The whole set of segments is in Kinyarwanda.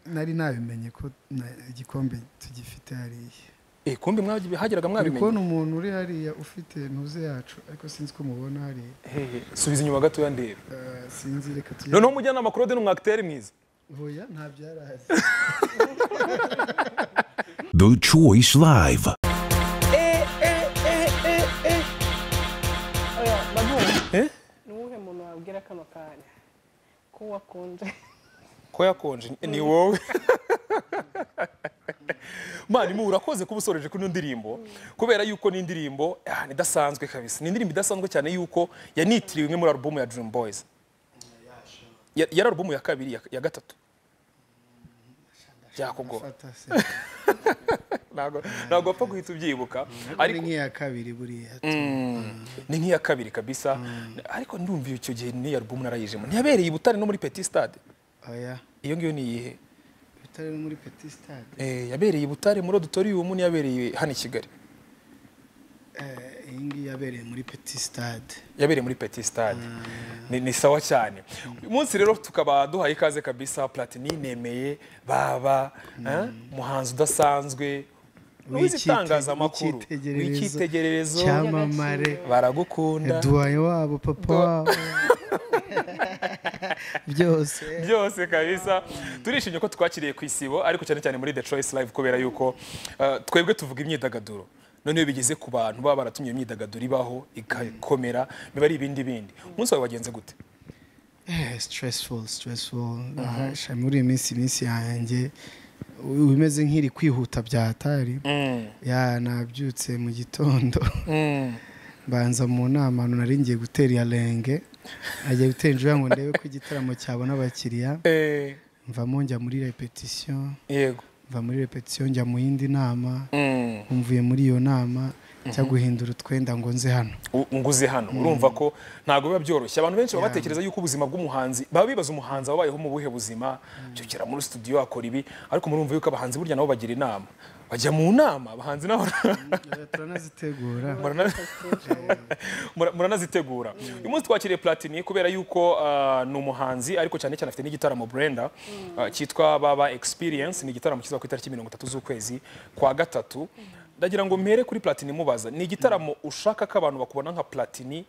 nari nabimenye ko igikombe tugifite hariya Eh kumbe mwagiye hageraga turi mwabimenya kubona umuntu uri hariya ufite ntuze yacu ariko sinzi ko mubona hariya hehe subiza inyuma gatoya ndebe Eh, sinzi reka tujye noneho umujyanama Claude ni umwagiteri mwiza hoya nta byarahazi The Choice Live. oya baguha Eh? ni uwuhe muntu wabwira kano kanya ko wakunze ko yakonje ni wowe mani mu urakoze kuba usoreje kuri ino ndirimbo kubera yuko ni indirimbo ah, ni idasanzwe kabisa ni indirimbo idasanzwe cyane yuko yanitiriwe imwe muri alubumu ya Dream Boys Ya- yari alubumu ya kabiri ya, ya gatatu byakugora fata se ntabwo ntabwo wapfa guhita ubyibuka ari ariko nk'iya kabiri buriya ni nk'iya kabiri kabisa ariko ndumva icyo gihe n'iyo alubumu narayijemo ntiyabereye i Butare no muri Petit Stade oya iyo ngiyo ni iyihe bitari no muri petit stade Eh, yabereye i Butare muri auditorium n'iyabereye hano i Kigali Eh, iyi ngiyi yabereye muri petit stade yabereye muri Petit Stade ni, ni sawa cyane uyu munsi rero tukaba duhaye ikaze kabisa Platini nemeye baba eh, umuhanzi udasanzwe w'igitangazamakuru w'icyitegererezo cyamamare baragukunda duwaye wabo papa wabo byose byose kabisa turishimye ko twakiriye ku isibo ariko cyane cyane muri The Choice Live kubera yuko uh, twebwe tuvuga imyidagaduro none iyo bigeze ku bantu baba baratumye iyo myidagaduro ibaho igakomera biba ari ibindi bindi umunsi wawe wagenze gute Eh, stressful stressful Aha, muri iyi minsi iminsi yanjye u- ibimeze nk'iri kwihuta bya hatari ya nabyutse mu gitondo mbanza mu nama ahantu nari ngiye gutera iya renge najya gutera injura ngo ndebe ko igitaramo cyabona abakiriya Eh, mvamo njya muri repetisiyo yego mva muri repetisiyo njya mu yindi nama Mm. mvuye muri iyo nama cya guhindura utwenda ngo nze hano U- nguze hano urumva ko ntabwo biba byoroshye abantu benshi baba batekereza yuko ubuzima bw'umuhanzi baba bibaza umuhanzi wabayeho mu buhe buzima cyokera muri studio akora ibi ariko murumva yuko abahanzi burya nabo bagira inama bajya mu nama abahanzi nabo turanazitegura murana- mura- muranazitegura uyu munsi twakiriye platini kubera yuko ah, ni umuhanzi ariko cyane cyane afite n'igitaramo brenda ah, cyitwa baba experience ni igitaramo kizaba ku itariki mirongo itatu z'ukwezi kwa gatatu ndagira ngo mpere kuri platini mubaza ni igitaramo ushaka ko abantu bakubona nka platini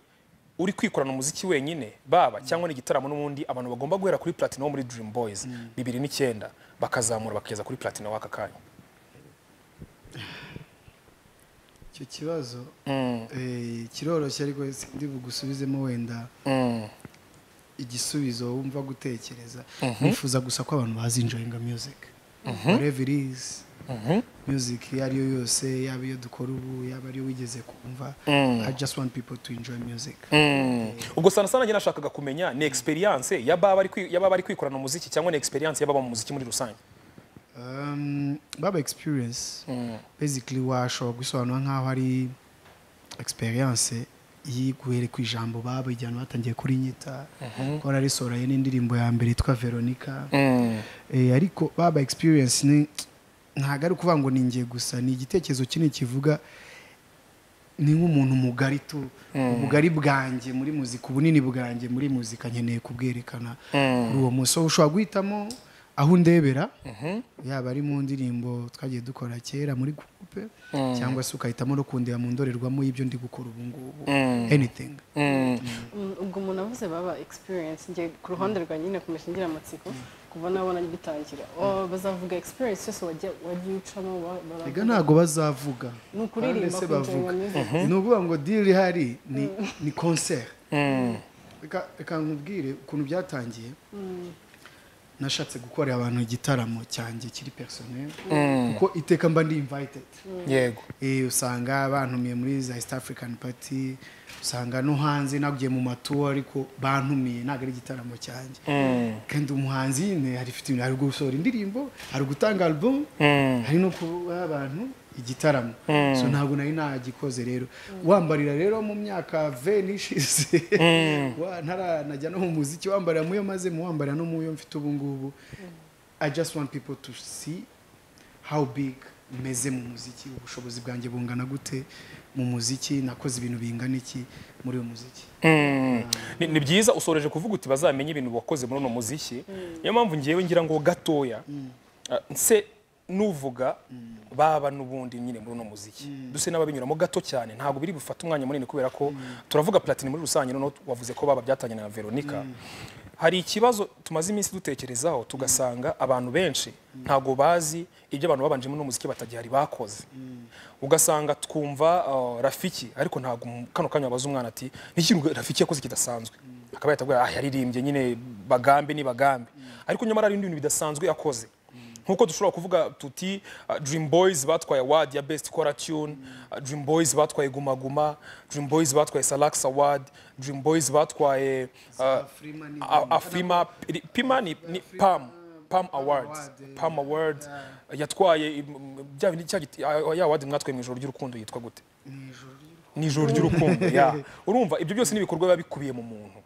uri kwikorana umuziki wenyine baba cyangwa ni igitaramo n'ubundi abantu bagomba guhera kuri platini wo muri dream boys bibiri n'icyenda bakazamura bakageza kuri platini w'aka kanya icyo kibazo eh, kiroroshye ariko ndi bugusubizemo wenda igisubizo wumva gutekereza nifuza gusa ko abantu bazinjoyinga music whatever it is music iyo ari yo yose yaba iyo dukora ubu yaba ariyo wigeze kumva i just want people to enjoy music ubwo sana sana njye nashakaga kumenya ni experience ya baba ari kwi- ya baba ari kwikorana umuziki cyangwa ni experience y'ababa mu muziki muri rusange Um, baba experience basically washobora gusobanura nk'aho ari experience yiguhere ku ijambo baba igihe batangiye kuri nyita ko nararisohoraye n'indirimbo ya mbere yitwa veronica Eh, ariko baba experience ni ntabwo ari ukuvuga ngo ni njye gusa ni igitekerezo kinini kivuga ni nk'umuntu mugari tu ubugari bwanjye muri muzika ubunini bwanjye muri muzika nkeneye kubwerekana kuri uwo munsi So, ushobora guhitamo aho undebera yaba ari mu ndirimbo twagiye dukora kera muri gurupe cyangwa se ukahitamo no kundeba mu ndorerwamo y'ibyo ndi gukora ubu ngubu anything Mm, ubwo umuntu avuze baba experience njye ku ruhande rwa nyine nakomeje ngira amatsiko kuva nabona bitangira Oh, bazavuga experience yose wagiye wagiye ucamo ba- baravuga. ega ntabwo bazavuga Ni Kandi ukuririmba se kwinjira mu bavuga music. ni ukuvuga ngo diri ihari ni ni concert Reka- reka nkubwire ukuntu byatangiye nashatse gukorera abantu igitaramo cyanjye kiri personel kuko iteka mba ndi invited yego Eh, usanga bantumiye muri za east african party usanga no hanze nagiye mu matuwa ariko bantumiye ntabwo ari igitaramo cyanjye kandi umuhanzi nyine hari ifite ibintu hari gusohora indirimbo hari gutanga album hari no kuba abantu igitaramo so ntabwo nari nagikoze rero wambarira rero mu myaka veni ishize wa- ntaranajya no mu muziki wambarira muyo maze mu wambarira no muyo mfite ubu ngubu i just want people to see how big meze mu muziki ubushobozi bwanjye bungana gute mu muziki nakoze ibintu bingana iki muri uyu muziki Ni- ni byiza usoreje kuvuga uti bazamenye ibintu wakoze muri uno muziki niyo mpamvu ngewe ngira ngo gatoya ah, nse nuvuga baba n'ubundi nyine muri uno muziki duse n'ababinyuramo gato cyane ntabwo biri bufate umwanya munini kubera ko turavuga platini muri rusange noneho wavuze ko baba byatangiranye na veronica hari ikibazo tumaze iminsi dutekerezaho tugasanga abantu benshi ntabwo bazi ibyo abantu babanjemo n'umuziki batagihari bakoze ugasanga twumva uh, rafiki ariko ntabwo mu- kano kanya wabaza umwana ati n'ikintu rafiki yakoze kidasanzwe akaba yahita avuga ah yaririmbye nyine bagambe ni bagambe ariko nyamara hari ibindi bintu bidasanzwe yakoze nkuko dushobora kuvuga tuti uh, dream boys batwaye award ya best kora tune uh, dream boys batwaye guma guma dream boys batwaye salax award dream boys batwaye uh, Afrima ni- A- afima iri- pima ni, ni pam pam awards Award, pam award yatwaye im- m- bya bindi cya giti- ya- ya award mwatwaye mu ijoro ry'urukundo yitwa gute ni ijoro ry'urukundo ya urumva ibyo byose ni ibikorwa biba bikubiye mu muntu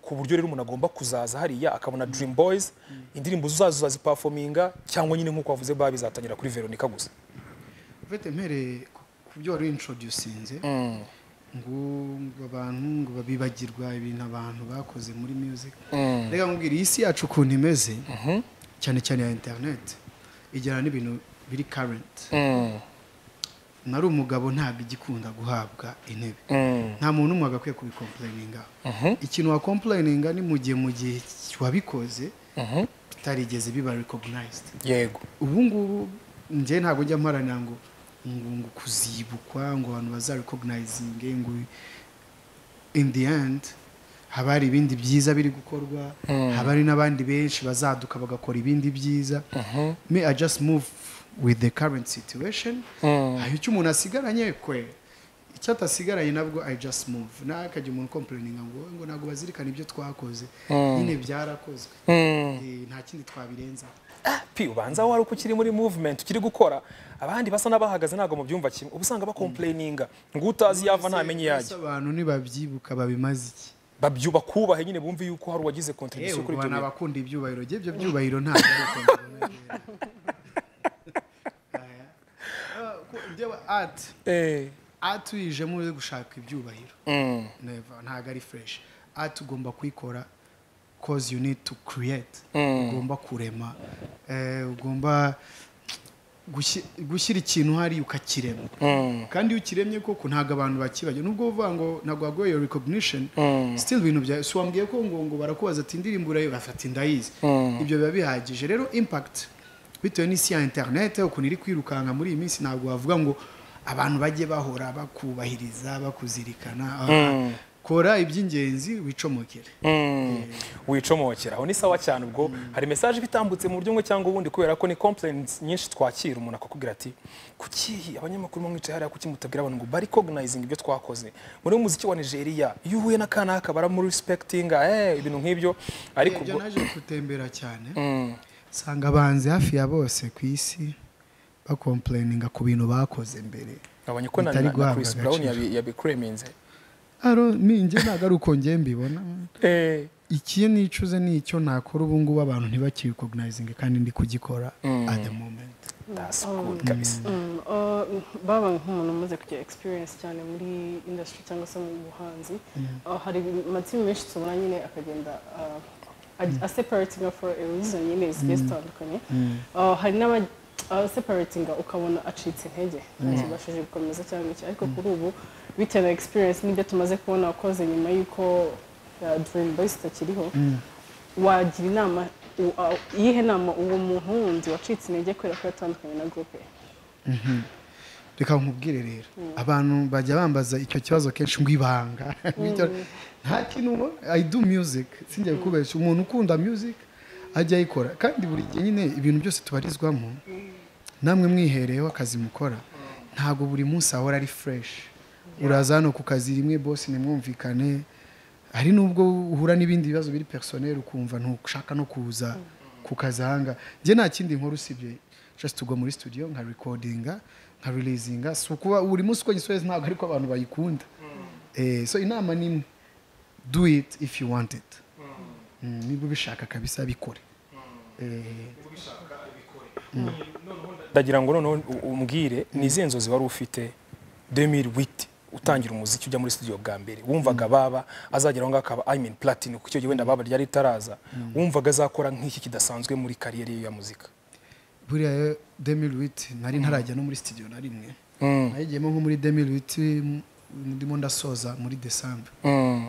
ku buryo rero umuntu agomba kuzaza hariya akabona dream boys indirimbo zazo zazipafominga cyangwa nyine nk'uko wavuze baba bizatangira kuri veronica gusa ufite mpereye ku- ku byo wari wintroducinze ngo ngo abantu ngo babibagirwa ibintu abantu bakoze muri music reka nkubwire iyi si yacu ukuntu imeze cyane cyane ya interineti ijyana n'ibintu biri karenti nari umugabo ntabwo igikunda guhabwa intebe nta muntu umwe agakwiye kubikompurayininga ikintu wakompurayininga ni mu gihe mu gihe wabikoze bitarigeze biba rekoginayizidi yego ubu ngubu njye ntabwo njya mparanira ngo ngo ngo kuzibukwa ngo abantu bazarekoginaizinge ngo in the end haba hari ibindi byiza biri gukorwa haba hari n'abandi benshi bazaduka bagakora ibindi byiza me i just move with the current situation aho icyo umuntu asigaranye kwe icyo atasigaranye nabwo i just move ntakajya umuntu complaininga ngo ngo ntabwo bazirikana ibyo twakoze nyine byarakozwe Eh, nta kindi twabirenzaho pi ubanza wari uko ukiri muri movement ukiri gukora abandi basa n'abahagaze ntabwo mu byumva kimwe uba usanga bakomplayininga ngo utazi yava ntamenye iyo Ese yajya abantu ntibabyibuka babimaze iki babyu bakubahe nyine bumve yuko hari uwagize yewe kontribusiyo kuri ubona ibyo bintu abakunda ibyubahiro rye ibyo byubahiro ntabwo ari ukuntu bibera ati Eh, ati uyijemo uri gushaka ibyubahiro mm, Never, ntabwo ari fresh ati ugomba kuyikora cause you need to create ugomba kurema eh, ugomba gushi- gushyira ikintu hari ukakirema mm, kandi iyo ukiremye koko ntabwo abantu bakibagiwe nubwo uvuga ngo ntabwo wagoye iyo recognition still ibintu bya si wambwiye ko ngo ngo barakubaza ati indirimbo urayo bafata indayizi ibyo biba bihagije rero impact bitewe n'isi ya internet ukuntu iri kwirukanka muri iyi minsi ntabwo wavuga ngo abantu bajye bahora bakubahiriza bakuzirikana kora iby'ingenzi wicomokere mm. wicomokera aho ni sawa cyane ubwo hari mesaje iba itambutse mu buryo bumwe cyangwa ubundi kubera ko ni complaints nyinshi twakira umuntu akakubwira ati kuki abanyamakuru bamwicaye hariya kuki mutabwira abantu ngo barikognizing ibyo twakoze muri umuziki wa nigeria iyo uhuye n'akanaka baramurespectinga eh, ibintu nk'ibyo ariko ibyo ubwo naje gutembera cyane Mm. usanga abanzi hafi ya bose ku isi bakomplaininga ku bintu bakoze mbere Nkabonye ko na, bitari na, na guhabwa Chris Brown agaciro. yabi- yabikreminze. aro ninjye ntabwo ari uko njye mbibona Eh, iki nicuze ni icyo nakora ubu ngubu abantu ntibakirikoginayizinge kandi ndi kugikora at the moment that's good kabisa. Mm, uh, baba nk'umuntu umaze kugira experience cyane muri industry cyangwa se mu buhanzi uh, hari amatsinda menshi tubona nyine akagenda uh, a- aseparatinga for a reason nyine zigiye zitandukanye Uh, hari n'abaseparatinga ukabona acitse intege ntibashije gukomeza cyangwa iki ariko kuri ubu bitewe na experience n'ibyo tumaze kubona wakoze nyuma y'uko uh, dream boys itakiriho wagira inama u- a- iyihe nama uwo muntu wundi wacitse intege kubera ko yatandukanye na group ye reka nkubwire rero abantu bajya bambaza icyo kibazo kenshi ngo ibanga Bityo- nta kintu ubona i do music sinjya kubeshya umuntu ukunda music ajya ayikora kandi buri gihe nyine ibintu byose tubarizwamo namwe mwihereyeho akazi mukora ntabwo buri munsi ahora ari fresh uraza hano ku kazi rimwe bose nimwumvikane hari n'ubwo uhura n'ibindi bibazo biri personel ukumva ntushaka no kuza ku kazi ahanga njye nta kindi nkora usibye just tugwa muri studio nka recordinga nka releasinga si ukuba buri munsi uko gisoheza ntabwo ariko abantu bayikunda eh, so inama ni imwe do it if you want it Mm, niba ubishaka kabisa bikore Eh, ubishaka abikore noneho nda- ndagira ngo noneho u- umbwire ni izihe nzozi wari ufite 2008 utangira umuziki ujya muri studio bwa mbere wumvaga baba azageraho ngaho akaba I mean platinum kuko icyo gihe wenda baba ryari ritaraza wumvaga azakora nk'iki kidasanzwe muri kariyeri ye ya muzika buriya demiri witi nari ntarajya no muri sitidiyo na rimwe Mm. nayigiyemo nko muri demiri witi ndimo ndasoza muri desambu Mm.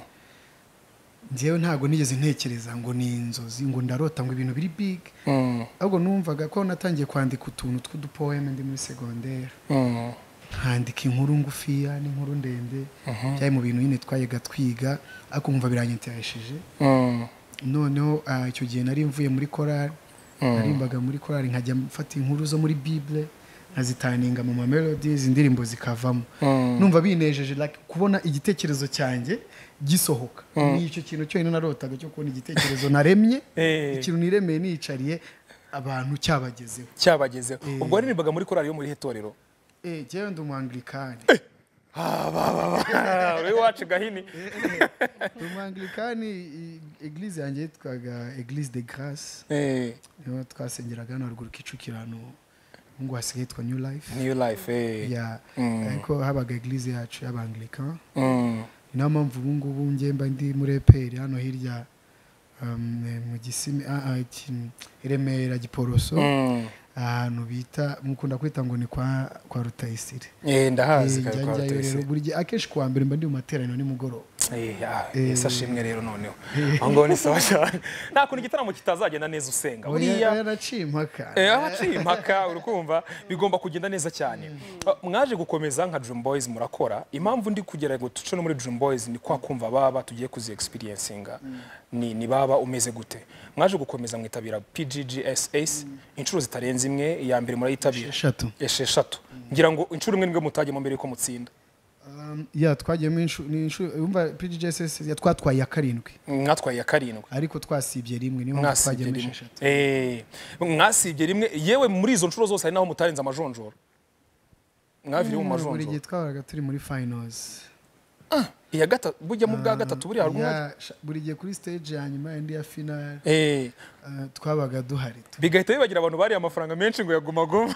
njyewe ntabwo nigeze ntekereza ngo ni inzozi ngo ndarota ngo ibintu biri big Mm. ahubwo numvaga ko natangiye kwandika utuntu tw'udupoeme ndi muri segonderi Mm. nkandika inkuru ngufiya n'inkuru ndende byari mu bintu nyine twayaga twiga ariko nkumva biranyetereshije Mm. noneho ah, icyo gihe nari mvuye muri korari narimbaga muri korari nkajya mfata inkuru zo muri bible nkazitaninga mu mamelodies indirimbo zikavamo Mm. numva binejeje like, kubona igitekerezo cyanjye gisohoka ni icyo kintu cyonyine narotaga cyo kubona igitekerezo naremye Eh. ikintu niremeye niyicariye abantu cyabagezeho cyabagezeho ubwo waririmbaga muri korali yo muri irihe torero Eh, jyewe ndi umwangilikani uri iwacu gahini ndi umwangilikani i- eglise yanjye yitwaga eglise de grace Eh, niho twasengeraga hano haruguru kicukirano ngo hasigaye yitwa new life new life eh. ya Mm. ariko habaga eglise yacu y'abangirika Mm. ni nayo mpamvu ubu ngubu njye mba ndi muri eperi hano hirya um, eh, mu gisimi ah, ah, iki- i remera giporoso Mm. ahantu bita mukunda kwita ngo ni kwa kwa rutayisire Eh, ndahazi Eh, kare njya kwa njyayo rero Rutayisire. buri gihe akenshi kuwa mbere mba ndi mu materaniro nimugoroba Eh, ah, Yesu ashimwe rero noneho aho ngaho ni sawa cyane nta kuntu igitaramo kitazagenda neza usenga buriya oya yaraciye impaka Eh, abaciye impaka uri kumva bigomba kugenda neza cyane Ah, mwaje gukomeza nka Dream Boys murakora impamvu ndi kugera ngo tuce no muri Dream Boys ni kwa kumva baba tugiye kuzi experiencinga ni, ni baba umeze gute mwaje gukomeza mwitabira PGGSS inshuro zitarenze imwe iya mbere murayitabira Esheshatu. esheshatu ngira ngo inshuro imwe nibwo mutajyemo mbere yuko mutsinda Um, ya twagiyemo inshuro ni inshuro yumva PGJSS ya twatwaye ya karindwi mwatwaye iya karindwi ariko twasibye rimwe niyo mpamvu mwasibye twagiyemo rimwe esheshatu Eh, mwasibye rimwe yewe muri izo nshuro zose hari naho mutarenze amajonjora mwaviriye mu buri majonjora gihe twabaga turi muri finals iya gatatu bujya mu bwa gatatu buriya hari umwe Ya, sha- buri gihe kuri stage ya nyuma yindi ya final Eh, uh, twabaga duhari tu- bigahita bibagira abantu bariye amafaranga menshi ngo yagumaguma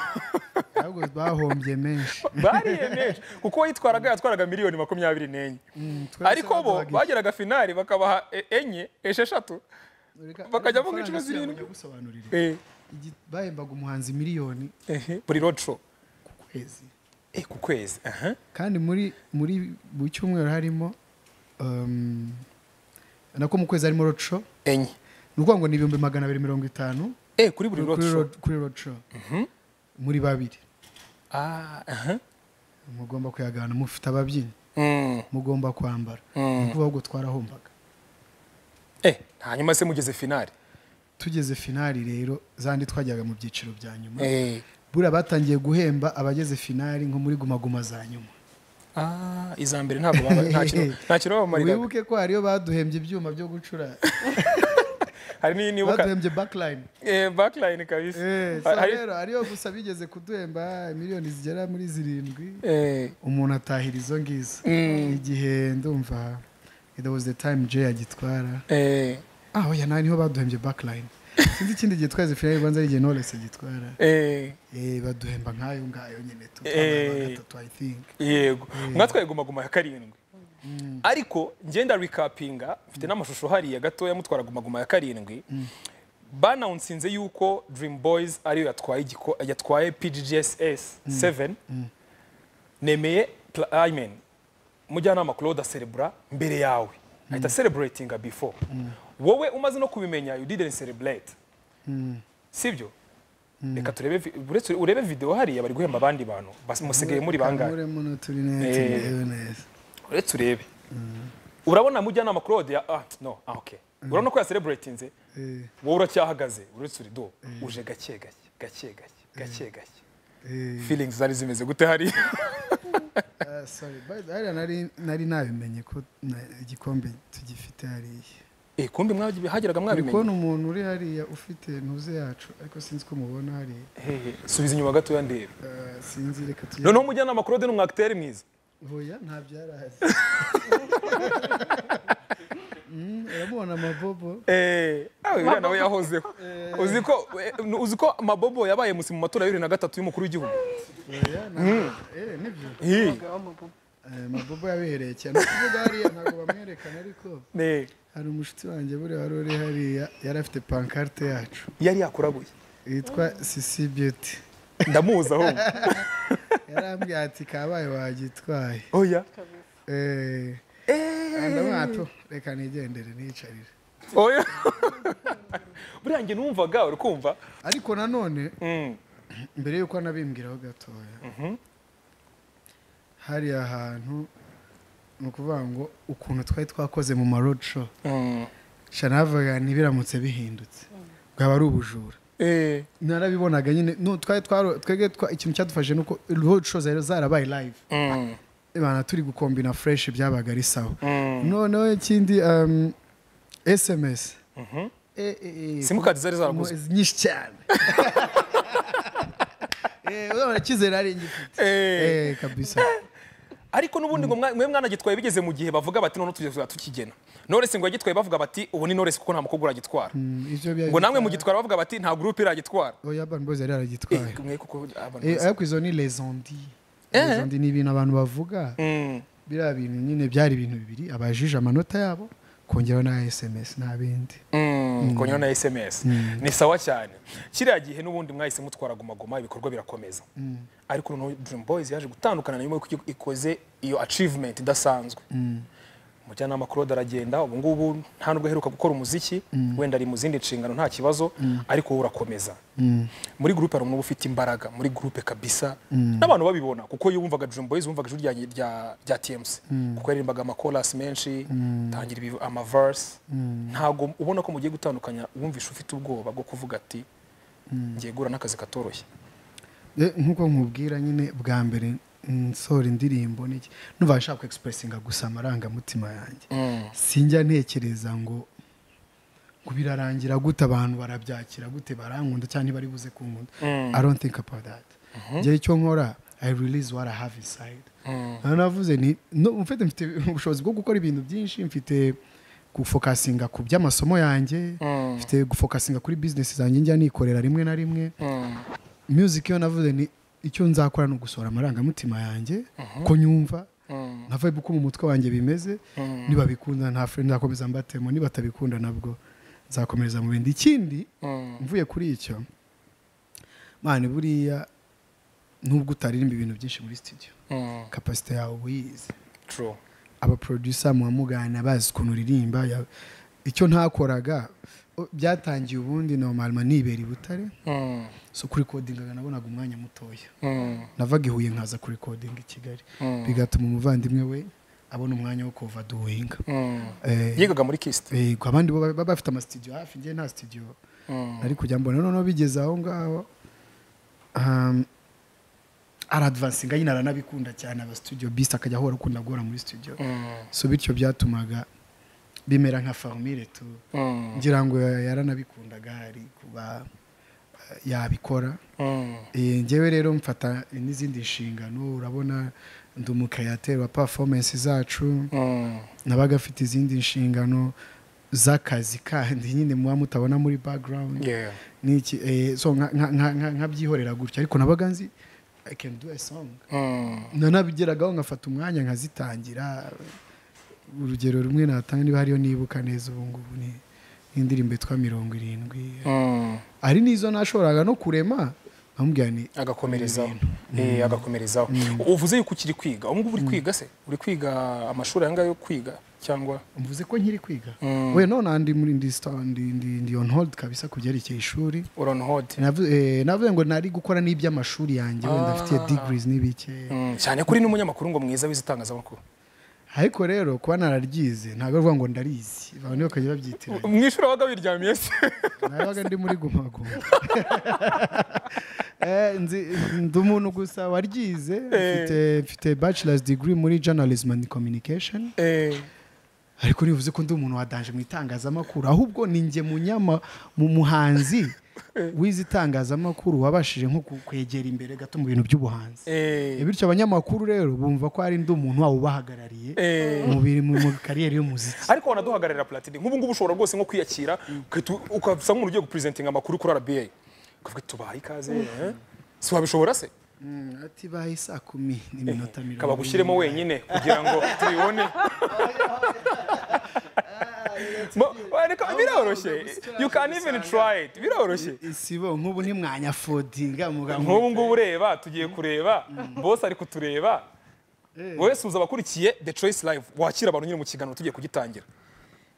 ahubwo bahombye menshi bariye menshi kuko uwayitwaraga yatwaraga miliyoni makumyabiri n'enye twese ariko bo baduhaga iki? bageraga finari bakabaha e- enye esheshatu Reka- bakajya mu amafaranga inshuro si zirindwi. yagusobanurira. Eh, Igi- bahembaga umuhanzi miliyoni ehe, buri road show ku kwezi Eh, ku kwezi aha. kandi muri muri mu cyumweru harimo um, nako mu kwezi harimo roadshow enye ni ukuvuga ngo ni ibihumbi magana abiri mirongo itanu Eh, kuri buri kuri road show road- kuri roadshow muri babiri Ah, aha. mugomba kuyagabana mufite ababyinnyi Mm, mugomba kwambara Mm. ni ukuvuga ngo twarahombaga eh, hanyuma se mugeze finari tugeze finali rero zandi twajyaga mu byiciro bya nyuma Eh, buriya batangiye guhemba abageze finali nko muri guma guma za nyuma ah, iza mbere ntabwo baba- nta kintu- nta kintu babamariraga wibuke ko hariyo baduhembye ibyuma byo gucura hari n'iyo nibuka baduhembye backline Eh, backline kabisa Eh, so Hari- hari- rero hariyo gusa bigeze kuduhemba miliyoni zigera muri zirindwi Eh, umuntu atahira izo ngizo igihe ndumva there was the time Jay agitwara eh, ah oya nta niho baduhembye backline sinzi ikindi gihe twageze finali banza ari igihe Knowless agitwara eh. Eh, baduhemba nk'ayo ngayo nyine tu- Eh. twabaye aba gatatu i think yego mwatwaye gumaguma ya karindwi ariko ngenda recapinga mfite n'amashusho hariya gatoya mutwara gumaguma ya karindwi banawunsinze yuko dream boys ariyo yatwaye igiko- yatwaye pggss 7 nemeye pla- I mean, mujyanama claude aserebura mbere yawe ahita celebratinga before wowe umaze no kubimenya you didn't celebrate sibyo reka turebe vi- uretse- urebe video hariya bari guhemba abandi bantu bas- musigaye muri bangahe Kamure muno turi neza Eh. tumerewe neza uretse urebe urabona mujyanama claude ya ah no ah okay urabona ko yaselebratinze Eh, wowe uracyahagaze uretse uri do uje gake gake gake gake gake gake eh, feelings zari zimeze gute hari ah, sorry but hariya nari nari nabimenye ko na- igikombe tugifite hariya eh kumbe mwabi hageraga uri kubona mwabimenye umuntu uri hariya ufite ntuze yacu ariko sinzi ko mubona hariya Hey, hey, subiza inyuma gatoya ndebe Ah, sinzi reka tujye noneho mujyanama claude ni umwagiteri mwiza hoya nta byarahazi uramubona amabobo Eh, nawe uriya nawe yahozeho uzi ko uzi ko mabobo yabaye musi mu matora ya bibiri na gatatu y'umukuru w'igihugu Oya, na- eh, nibyo Hi. Umugabo w'amabubu. Eh, amabobo yabihereye cyane Ni ukuvuga hariya ntabwo bamwerekana ariko Eh, hari umushuti wanjye buriya wari uri hariya yari afite pankarte yacu yari yakuraguye yitwa sisi beauty ndamuzi aho yarambwira ati kabaye wagitwaye oya Eh, ndabona tu reka nigendere niyicarire oya buriya njye numvaga uri kumva ariko nanone Mm, mbere yuko anabimbwiraho gatoya hariya hantu ni ukuvuga ngo ukuntu twari twakoze mu ma road show mm, shanavaga ntibiramutse bihindutse bwaba ari ubujura eh, narabibonaga nyine no, twari twaro- twebwe twa- ikintu cyadufashe ni uko road show zari zarabaye live mm, bana turi gukombina fresh byabaga ari sawa mm. noneho ikindi um, sms Mhm. Eh, eh, eh, simukadi zari zaraguzwe mu- nyinshi cyane Eh, urabona icyizere ari ngifite Eh, Eh, kabisa ariko n'ubundi ngo mwa- mwe mwanagitwaye bigeze mu gihe bavuga bati none tugeze tukigena noresi ngo yagitwaye bavuga bati ubu ni noresi kuko nta mukobwa uragitwara Mm, ivyo bya- ngo namwe mugitwara bavuga bati nta gurupe iragitwara Oya, Urban Boys yari yaragitwaye Eh, mwe kuko abantu Eh, bazi. ariko izo ni les ondi Eh. Les ondi ni ibintu abantu bavuga Mm, biriya bintu nyine byari ibintu bibiri abajije amanota yabo kongeraho na sms nta bindi mm, kongera na sms ni sawa cyane kiriya gihe n'ubundi mwahise mutwara gumaguma ibikorwa birakomeza ariko noneho dream boys yaje gutandukana na nyuma y'uko ikoze iyo achievement idasanzwe umujyanama claude aragenda ubu ngubu nta nubwo aheruka gukora umuziki wenda ari mu zindi nshingano nta kibazo ariko wowe urakomeza muri gurupe hari umuntu uba ufite imbaraga muri gurupe kabisa n'abantu babibona kuko iyo wumvaga dream boys wumvaga ijwi rya, rya, rya tmc kuko yaririmbaga amakorasi menshi tangira ibiv- amaverse ntago ubona ko mugiye gutandukanya wumvisha ufite ubwoba bwo kuvuga ati ngiye guhura n'akazi katoroshye Eh, nk'uko nkubwira nyine bwa mbere nsohora indirimbo n'iki numva nshaka kwexpressinga gusa amarangamutima yanjye sinjya ntekereza ngo ngo birarangira gute abantu barabyakira gute barankunda cyangwa ntibari buze kunkunda i don't think about that njyewe icyo nkora i release what i have inside Aha navuze ni no, mfite mfite ubushobozi bwo gukora ibintu byinshi mfite gufokasinga ku by'amasomo yanjye mfite gufokasinga kuri business zanjye njya nikorera rimwe na rimwe music iyo navuze ni icyo nzakora ni ugusohora amarangamutima yanjye ko nyumva na vibe uko mu mutwe wanjye bimeze nibabikunda nta friend nzakomeza mbatemo nibatabikunda nabwo nzakomereza mu bindi ikindi mvuye kuri icyo mane buriya nubwo utaririmba ibintu byinshi muri studio kapasite yawe uba uyizi true abaproducer muba mugana bazi ukuntu uririmba ya- icyo ntakoraga o- byatangiye ubundi normalement nibera i butare Mm, so kurikodingaga nabonaga umwanya mutoya mm, navaga i huye nkaza kurikodinga i kigali Mm. bigatuma umuvandimwe we abona umwanya wo kuva duhinga mm. Eh, yigaga muri kisite yego abandi bo baba bafite amasitudiyo hafi njye nta studio nari kujya mbona noneho bigeze aho ngaho um, aradvansinga nyine aranabikunda cyane aba studio bisi akajya ahora akunda guhora muri studio so bityo byatumaga bimera nka farumire tu ngira ngo yaranabikundaga hari kuba eh, yabikora Eh, njyewe rero mfata n'izindi nshingano urabona ndi umukreateur wa performance zacu nabaga afite izindi nshingano z'akazi kandi nyine muba mutabona muri background n'iki eh, so nka- nka- nka- nka- nkabyihorera gutya ariko nabaga nzi i can do a song nanabigeraga ngafata umwanya nkazitangira urugero rumwe natanga niba hariyo nibuka neza ubu ngubu ni indirimbo yitwa mirongo irindwi hari n'izo nashoboraga no kurema nkamubwira ni agakomerezaho Eh, agakomerezaho uvuze yuko ukiri kwiga ubu ngubu uri kwiga se uri kwiga amashuri aya ngaya yo kwiga cyangwa mvuze ko nkiri kwiga we none ndi muri ndi sta- ndi- ndi- ndi on hold kabisa ku byerekeye ishuri urani hodi Navu- eh, navuze ngo nari gukora n'iby'amashuri yanjye wenda mfitiye degrees n'ibike cyane ko uri n'umunyamakuru ngo mwiza wize itangazamakuru ariko rero kuba nararyize ntabwo ari ukuvuga ngo ndarizi abantu bakajya babyitiranya mwishuri wabaga wiryamiye se nabaga ndi muri gumaguma Eh, nzi- ndi umuntu gusa waryize mfite mfite bachelor's degree muri journalism and communication Eh, ariko ntibivuze ko ndi umuntu wadanje mu itangazamakuru ahubwo ni njye munyama mu muhanzi wize itangazamakuru wabashije nko kwegera imbere gato mu bintu by'ubuhanzi Eh, bityo abanyamakuru rero bumva ko hari undi muntu waba ubahagarariye eh. mu biri- mu mu kariyeri y'umuziki ariko wanaduhagararira platini nk'ubu ngubu ushobora rwose nko kwiyakira ugahita- ukasa nk'umuntu ugiye gupurezentinga amakuru kuri rba ukavuga tubaha ikaze eh? si wabishobora se ati baye saa kumi n'iminota mirongo kabagushyiremo ine. wenyine kugira ngo tubibone Mo- ariko biroroshye you can even try it biroroshye isibo nk'ubu ntimwanyafodinga muganga nk'ubu ngubu ureba tugiye kureba bose ari kutureba wowe suza abakurikiye the choice live wakira abantu nyine mu kiganiro tugiye kugitangira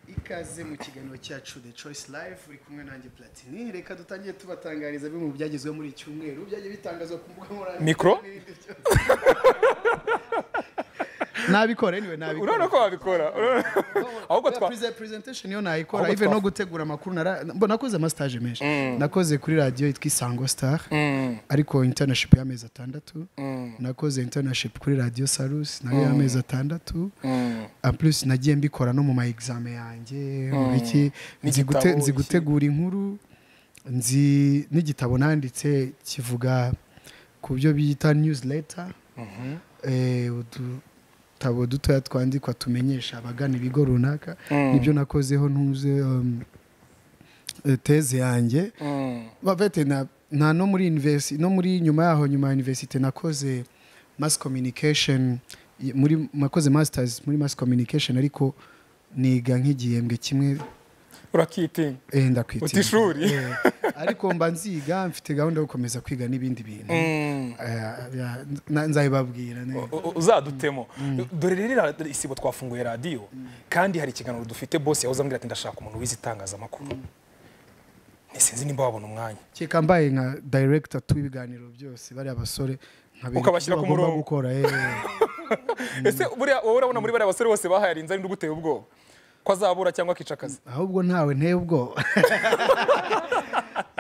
ikaze mu kiganiro cyacu the choice live uri kumwe nanjye platini reka dutangiye tubatangariza bimwe mu byagezweho muri iki cyumweru byagiye bitangazwa ku mbuga nkoranyambaga Mikro? n'ibindi byose. nabikora anyway nabikora urabona ko wabikora urabona- ahubwo twa Prese- presentation yo nayikora Ahubwo even twa- no gutegura amakuru nara mbo nakoze amastage menshi nakoze kuri radio yitwa Isango Star ariko internship y'amezi atandatu nakoze internship kuri radio Salus nayo y'amezi atandatu en plus nagiye mbikora no mu ma examen yanjye mu biki nzi N'igitabo, gute- nzi iki. gutegura inkuru nzi n'igitabo nanditse kivuga ku byo bita newsletter eh, udutabo dutoya twandikwa tumenyesha abagana ibigo runaka nibyo nakozeho ntuze um, eh, teze yanjye bavete na, na no muri university no muri nyuma yaho nyuma ya university nakoze mass communication y- muri nakoze masters muri mass communication ariko niga nk'igihembwe kimwe urakitinya eh, ndakwitinya. Uta ishuri. Eh, ariko mba nziga mfite gahunda yo gukomeza kwiga n'ibindi bintu Eh, ya- na- nzabibabwira ne- U- u- uzadutemo dore rero iriya isibo twafunguye radiyo kandi hari ikiganiro dufite bose yahoze ambwira ati ndashaka umuntu wize itangazamakuru ntisinzi nimba wabona umwanya keka mbaye nka director twibiganiro byose bari abasore nkabereka Ukabashyira ibyo ku bagomba murongo. gukora eh. ese buriya wowe urabona muri bariya basore bose bahayarinze ari nduguteye ubwoba ko azabura cyangwa akica akazi ahubwo ntawe nteye ubwoba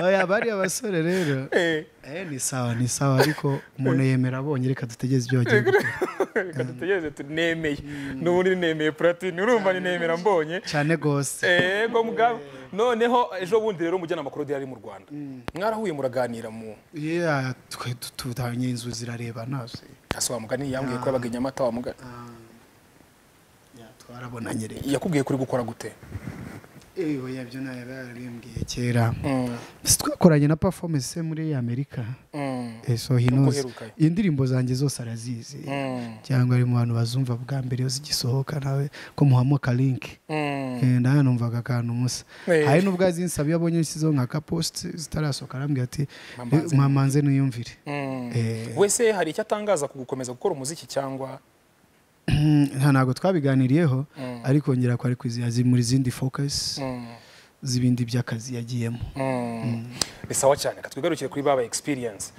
oya bari abasore rero Eh, eh ni sawa ni sawa ariko umuntu yemera abonye reka dutegeze ibyo bagiye gukora reka dutegereze tu nemeye n'ubu nemeye puratini urumva ni nemera mbonye cyane rwose ego mugabo noneho ejo bundi rero umujyanama yari ari mu rwanda mwarahuye muraganira mu yeah twe tutanye inzu zirarebana se hasi wa mugani yambwiye ko yabaga i nyamata wa mugani yeah twarabonanye rero yakubwiye kuri gukora gute eh oya byo nayo yarabimbwiye kera si twakoranye na performance se muri Amerika Mm. Eh, so he knows uherukayo. indirimbo zanjye zose arazizi Mm. cyangwa ari mu bantu bazumva bwa mbere iyo zigisohoka nawe ko muhamoka linki Mm. Eh, nawe numvaga akantu musa Eh. hari n'ubwo azinsaba iyo abonye nshyizeho nka kaposite zitarasohoka arambwira ati Mama "Eh, nze mama nze niyumvire Mm. Eh. wese hari icyo atangaza ku gukomeza gukora umuziki cyangwa nta ntabwo twabiganiriyeho ariko ngera ko ari kwiziya muri zindi focus Mm. z'ibindi by'akazi yagiyemo ni sawa cyane reka twigarukire kuri baba experience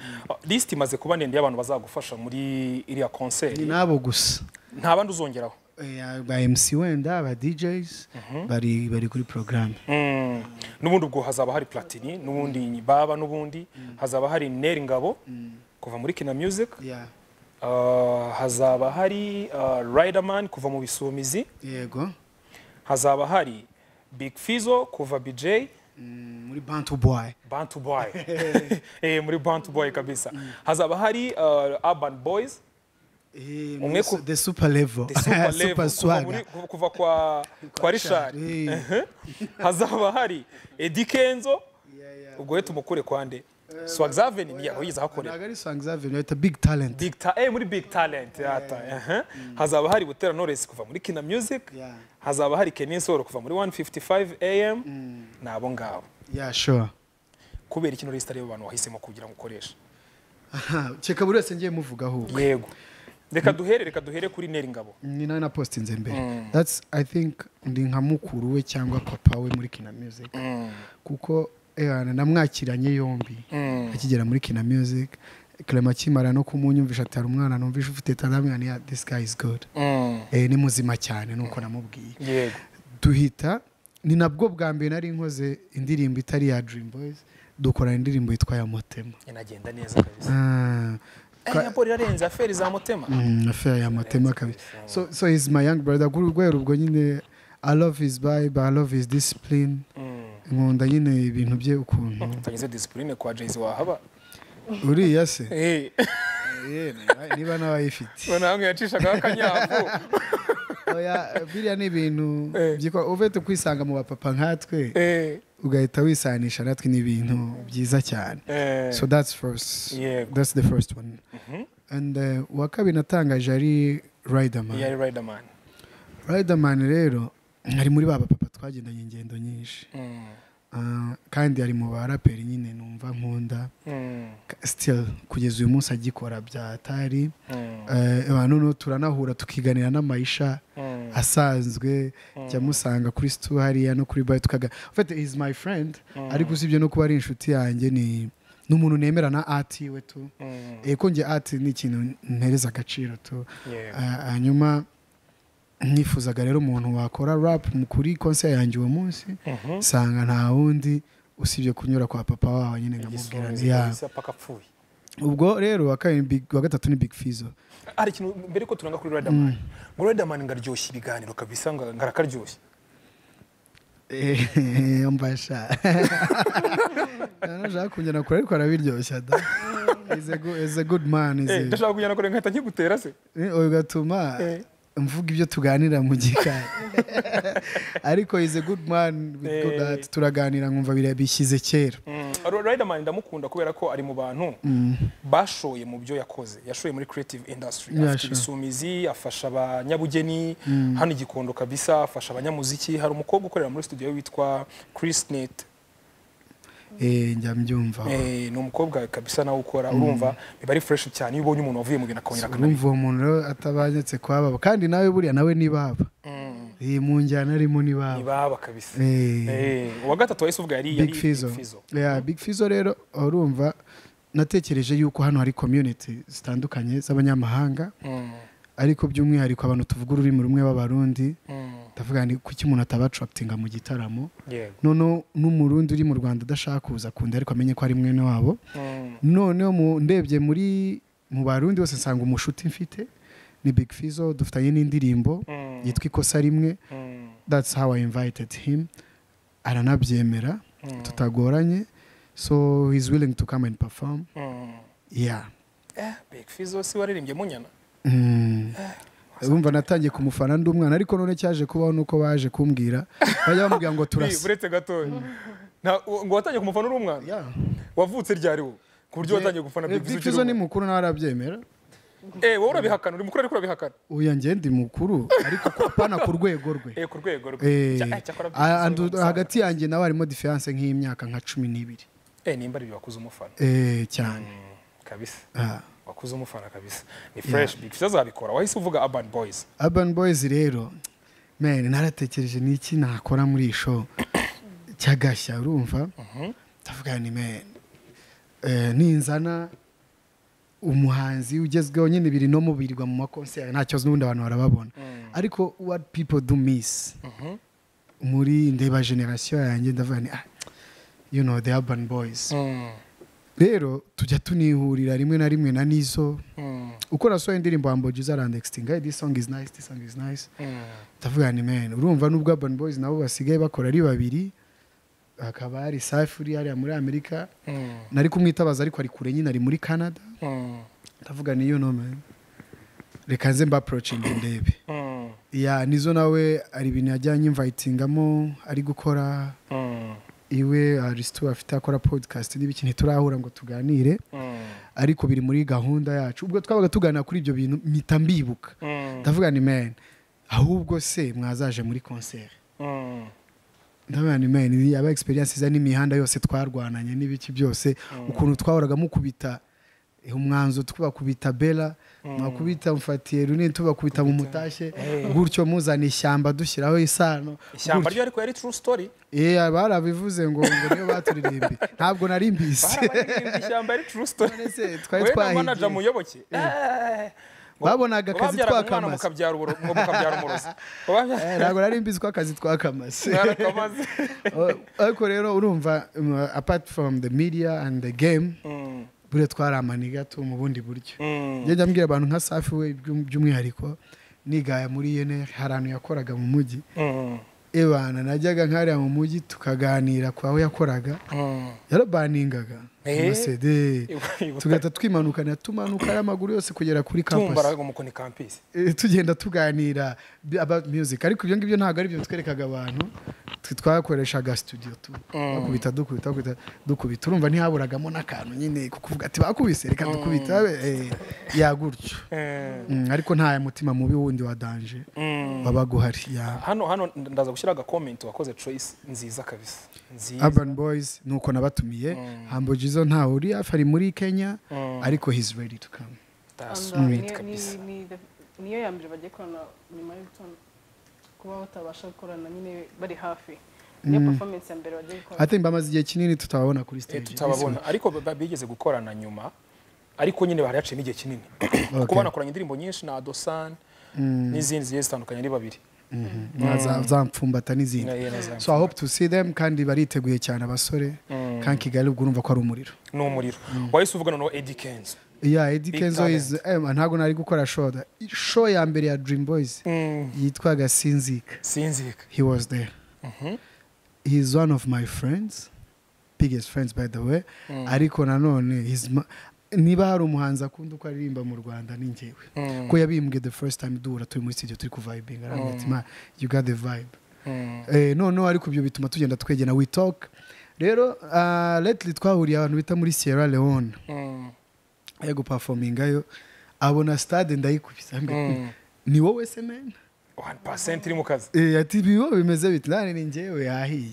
lisiti imaze kuba ndende y'abantu bazagufasha muri iriya ni konseri nabo gusa nta bandi uzongeraho Eh, ba MC wenda ba DJs bari bari kuri porogaramu Mm. n'ubundi ubwo hazaba hari platini n'ubundi baba n'ubundi hazaba hari neri ngabo kuva muri kina music Uh, hazaba hari uh, riderman kuva mu bisumizi yego hazaba hari big fizo kuva bj Mm, muri bantu boy bantu boy eh, muri bantu boy kabisa hazaba hari uh, urban boys Eh, Umwe muri ku- su- the super level the super level kuva swag muri- kuva- kuva kwa kwa rishari hazaba hari edi kenzo ubwo rero tumukure kwande swagzaven ni yaho yiza hakorera ntabwo ari songs avenue bita big talent Big ta eh, muri big talent yata aha. hazaba hari butera knowless kuva muri kina music Yeah. hazaba hari Kenny Solo kuva muri 155 am nabo ngabo yeah sure kubera ikino list ariyo abantu wahisemo kugira ngo ukoreshe Aha, keka buri wese ngiye muvugaho ubwo yego reka duhere reka duhere kuri neri ngabo ni nawe napositinze mbere that's i think ndi nka mukuru we cyangwa papa we muri kina music kuko eh, namwakiranye yombi akigera muri kina music clement akimara no kumunyumvisha atari umwana numvisha ufite taramwana ya this guy is good eh, ni muzima cyane nuko namubwiye yego duhita ni nabwo bwa mbere nari nkoze indirimbo itari iya dream boys dukorana indirimbo yitwa ya motema inagenda neza kabisa Ah, eh yapo rirarenze aferi za mutema Mm, affaire ya matema kabisa so, so he's my young brother kuri urwego rwo nyine i love his bible i love his discipline nkunda nyine ibintu bye ukuntu utageze disipurine kwa jayisi wahaba uriya se Eh, Eh, niba- niba n'abayifite none hamwe yacishagaho akanyafu oya biriya ni ibintu Eh. byikora uvete kwisanga mu bapapa nkatwe Eh, ugahita wisanisha natwe ni ibintu byiza cyane eh, so that's first Yego. that's the first one and uh, uwa kabiri natangaje ari riderman yari riderman riderman rero ari muri ba bapapa twagendanye ingendo nyinshi Mm, Ah, kandi ari mu baraperi nyine numva nkunda mm, Ka- still kugeza uyu munsi agikora byatari mm, noneho turanahura tukiganira n'amayisha mm. asanzwe jya musanga kuri situ hariya no kuri bayo tukaga ufite is my friend ariko usibye no kuba ari inshuti yanjye ni ni umuntu nemera na ati we tu Mm, eko njye ati ni ikintu ntereza agaciro tu yego. Ah, hanyuma nifuzaga rero umuntu wakora rap mu- kuri konse yanjye uwo munsi Mhm. nsanga nta wundi usibye kunyura kwa papa wawe nyine nkamubwira Igisonzi nti, "Ya." kabisa paka apfuye ubwo rero uwa kabiri Big- uwa gatatu ni big fizo hari ikintu mbere ko turanga kuri riderman ngo riderman ngaryoshye ibiganiro kabisa ngo- ngarakaryoshye mbasha nashaka kungena kure ariko arabiryoshya da He's a good- he's a good man is Eh, a- ndashaka kujyana kure nkahita nkigutera se Eh, oyo gatuma Eh. mvuga ibyo tuganira mu gikari ariko is a good man with Eh. good heart. turaganira nkumva biriya bishyize kera Mm, Riderman ndamukunda kubera ko ari mu bantu bashoye mu byo yakoze yashoye muri creative industry Yeah, afite sure. ibisumizi afasha abanyabugeni hano igikondo kabisa afasha abanyamuziki hari umukobwa ukorera muri studio ye witwa Chris Nate Eh, njya mbyumva Eh, ni umukobwa kabisa nawe ukora urumva biba ari fresh cyane iyo ubonye umuntu wavuye mu bintu akongera akanabikora urumva uwo muntu rero atabanyetse kwa baba kandi nawe buriya nawe ni baba Eh, mu njyana arimo ni baba ntibaba kabisa Eh. Eh, uwa gatatu wahise uvuga yari yari big fizo Yeah, big fizo rero urumva natekereje yuko hano hari community zitandukanye z'abanyamahanga Mm, ariko by'umwihariko abantu tuvuga ururimi rumwe b'abarundi mm, ndavuga ni kuki umuntu atabacapitinga mu gitaramo yego noneho n'umurundi uri mu rwanda adashaka kuza kunda ariko amenye ko ari mwene wabo Mm, noneho mu- ndebye muri mu barundi bose nsanga umushuti mfite ni big fizo dufitanye n'indirimbo mm, yitwa ikosa rimwe mm, that's how I invited him aranabyemera Mm. tutagoranye so he's willing to come and perform mm. yeah Eh, big fizo si waririmbye munyana Mm. urumva natangiye kumufana ndi umwana ariko none cyaje kubaho nuko baje kumbwira bajya bamubwira ngo Ni, turasa buretse gatoya Nta- u- ngo watangiye kumufana uri umwana Yeah. wavutse ryari wowe ku buryo watangiye gufana Eh, big Big fizo Fizzo ukiri ni umwana? mukuru nawe arabyemera eh wowe urabihakana uri mukuru ariko urabihakana uya njye ndi mukuru ariko ku- apana ku rwego rwe eh ku rwego rwe Eh, Cya- eh, cyakora Big ah, Fizzo andu- ni hagati yanjye nawe harimo diferanse nk'imyaka nka cumi n'ibiri umusaza. eh nimba ari wakuze umufana Eh, cyane Mm, kabisa Ah. wakuze umufana kabisa ni fresh big fizo azabikora wahise uvuga urban boys Urban Boys rero man naratekereje n'iki nakora muri iyi show cyagashya urumva ndavuga ni man eh, ninzana umuhanzi ugezweho nyine biri no mubirirwa mu makonseri nta kibazo n'ubundi abantu barababona ariko what people do miss Mhm. muri ndeba generasiyo yanjye ndavuga ni ah, you know the urban boys Mm, rero tujya tunihurira rimwe na rimwe na nizo mm, uko nasohoye indirimbo wambaye ujiza arandextinga this song is nice this song is nice mm. ndavuga ni man urumva nubwo urban boys nabo basigaye bakora ari babiri hakaba hari safi uri hariya muri amerika Mm, nari kumwitabaza ariko ari kure nyine ari muri canada mm, ndavuga ni you know man reka nze mba approaching ndebe mm, ya nizo nawe hari ibintu yajyanye invitingamo ari gukora mm, iwe arisitu afite akora podcast n'ibiki ntiturahura ngo tuganire mm, ariko biri muri gahunda yacu ubwo twabaga tuganira kuri ibyo bintu mpita mbibuka mm, ndavuga ni man ahubwo se mwazaje muri konseri mm. ndavuga ni man iyi yaba experience iza n'imihanda yose twarwananye n'ibiki byose ukuntu twahoraga mukubita eh, umwanzo tubakubita bela mwakubita mfatiye runini tubakubita mu mutashye gutyo muzana ishyamba dushyiraho isano ishyamba ryo ariko yari true story gutyo barabivuze ngo ngo niyo baturirimbi ntabwo nari mbizi barabaririmba ishyamba ari true story None se, twari Wowe na twahigiye. manager muyoboke Babonaga akazi twakamaze. mukabyara uburo ngo mukabyara umurozi Wababyara- Eh, ntabwo nari mbizi ko akazi twakamaze mwarakamaze Uh, ariko rero urumva um, uh, apart from the media and the game Mm, buriya twari amaniga tu mu bundi buryo mm, njya njya mbwira abantu nka safi we by'um- by'umwihariko nigaya muri yeneri hari ahantu yakoraga mu mujyi mm, ebana najyaga nkariya mu mujyi tukaganira ku aho yakoraga yarabaningaga Eh? amasede Ibuka- tugahita twimanukana tumanuka amaguru yose kugera kuri tumba kampasi ariko mukoni kampisi Eh, tugenda tuganira bi- about music ariko ibyo ngibyo ntabwo ari byo twerekaga abantu twe twakoreshaga studio tu bakubita dukubita bakubita dukubita urumva ntihaburagamo n'akantu nyine ko kuvuga ati bakubise reka dukubita eh, yagutyo Mm, ariko nta mutima mubi wundi wa danje wabaga uhari ya hano hano ndaza gushyira agakomenti wakoze choice nziza kabisa nziza urban boys ni uko nabatumiye hambo jizo ntawe uri hafi ari muri kenya ariko he's ready to come that's And, uh, great ni- kabisa ni- ni the- niyo ya mbere bagiye korana nyuma yo gutora- kuba batabasha gukorana nyine bari hafi niyo performance ya mbere bagiye i gukorana think bamaze igihe kinini tutababona kuri Eh, stage tutababona ariko ba- bigeze gukorana nyuma ariko nyine hari haciyemo igihe kinini kuko banakoranye indirimbo nyinshi na adosani n'izindi zigiye zitandukanye ari babiri Na za- za mfumbata n'izindi Yeah, yeah, na za so i hope to see them kandi bariteguye cyane abasore kandi kigali ubwo urumva ko ari umuriro ni umuriro wahise uvuga noneho edi kenzo yeah Eddie Big kenzo is eh, ntabwo nari gukora show da show ya mbere ya dream boys yitwaga sinzika sinzika he was there. He's one of my friends, biggest friends by the way. Ariko nanone he's ma- niba hari umuhanzi akunda uko aririmba mu Rwanda ni njyewe. Ko yabimbwe the first time duhura turi muri studio turi kuvibinga arambwira ati "Ma, you got the vibe. Eh no no ariko ibyo bituma tugenda twegena we talk. Rero uh, lately twahuriye abantu bita muri Sierra Leone yo guperformingayo abona stade ndayikubisa ambwira, ni wowe se mena wani pasenti iri mu kazi Eh, ati ibibo bimeze biti nane ni njyewe yahiye